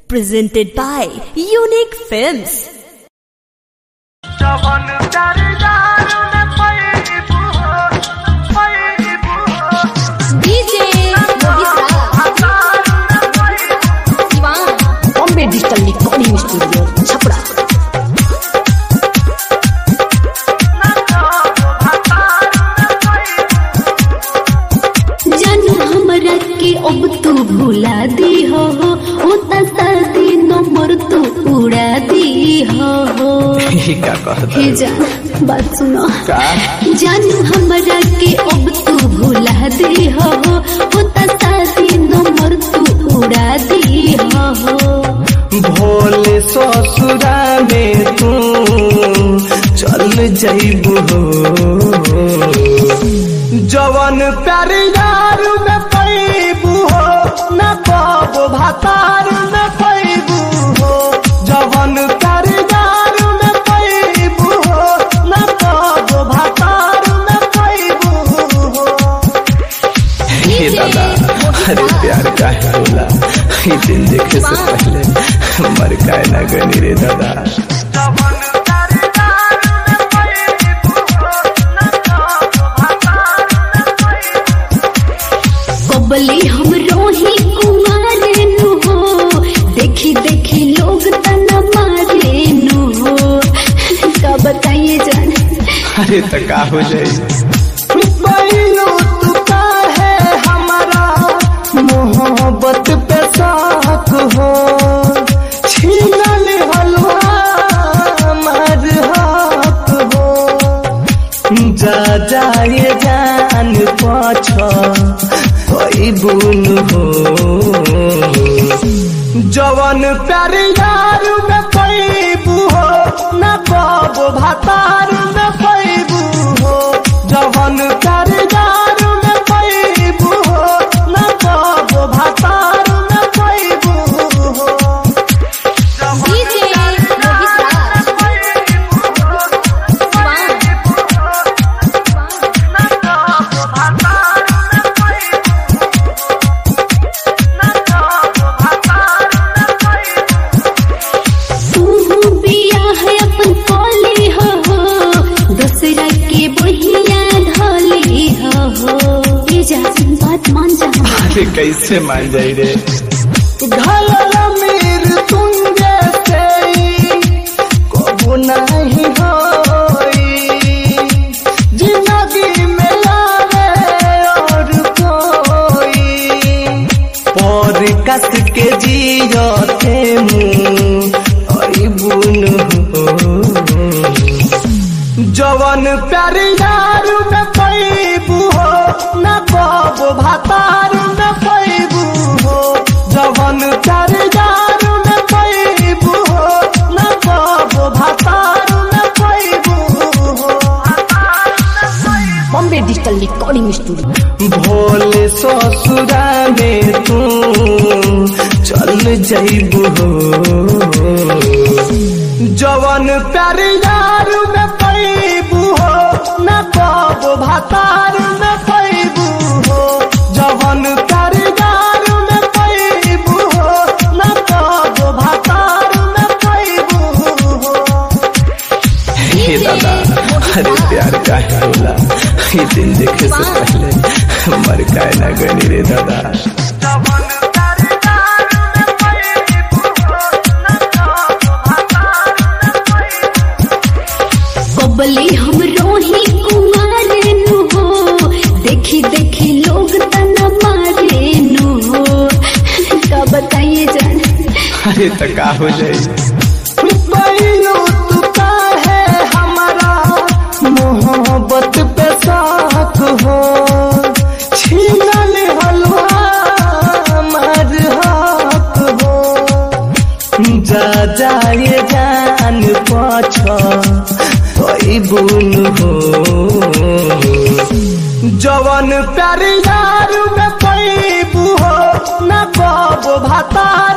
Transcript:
presented by Unique Films. जवन प्यार यार न पैबू पैबू DJ Sivan Bombay digital recording studio Chhapra जानू हमरा के अब तू भुला दी हो होता शादी नंबर तू उड़ा दी हो का कहता हे जान बात सुनो का जानू हमरा के अब तू भुला दी हो होता शादी नंबर तू उड़ा दी हो भोले ससुरा में तू चल जइबू हो जवन प्यार यार में पैबू हो न पाबो भातार में पैबू हो जवन प्यार यार में पैबू हो न पाबो भातार में पैबू हो हे दादा अरे प्यार का है होला ये दिन देखे से पहले मर का ना गनी रे दादा जवन प्यार यार न पैबू न भातार न पैबू कबली हम रोही कुमारे नु हो देखी देखी लोग तना मारे नु हो का बताइए जान अरे तो का हो जाए बैलो तू का है हमारा मोहब्बत पे साक हो छीनल हलवा हमार हक हो जा जाए जान पाछ कोई बुन हो जवन प्यार यार में पैबू हो न पाबो भातार में पैबू हो जवन प्यार यार में पैबू हो न पाबो भातार में पैबू हो DJ तू बिया है अपन कोली हो दूसरा के बहिया ढोली हो ये जान बात मान जा अरे कैसे मान जाई रे घायल मीर तुम जैसे कबू नहीं होई जिंदगी में लावे और कोई और कस के जियो थे मुँह और बुन हो जवन प्यार यार में पैबू हो न बाबू भातार में पैबू हो जवन प्यार यार में पैबू हो न बाबू भातार में पैबू हो बॉम्बे डिजिटल रिकॉर्डिंग स्टूडियो भोले ससुरा में तू चल जइबू हो जवन प्यार यार में पैबू हो न पाबो भातार में पैबू हो जवन प्यार यार में पैबू हो न पाबो भातार में पैबू हो हे दादा अरे प्यार का है होला ये दिन देखे से पहले मर का ना गनी रे दादा जवन प्यार यार न पैबू न भातार न पैबू कबली हम रोही कुमारे नु हो देखी देखी लोग तना मारे नु हो का बताइए जान अरे तो का हो जाए बैलो तू का है हमारा मोहब्बत पे साथ हो छीनल हलवा हमार हक हो जा जाए जान पाछ कोई बुन हो जवन प्यार यार में पैबू हो न पाबो भातार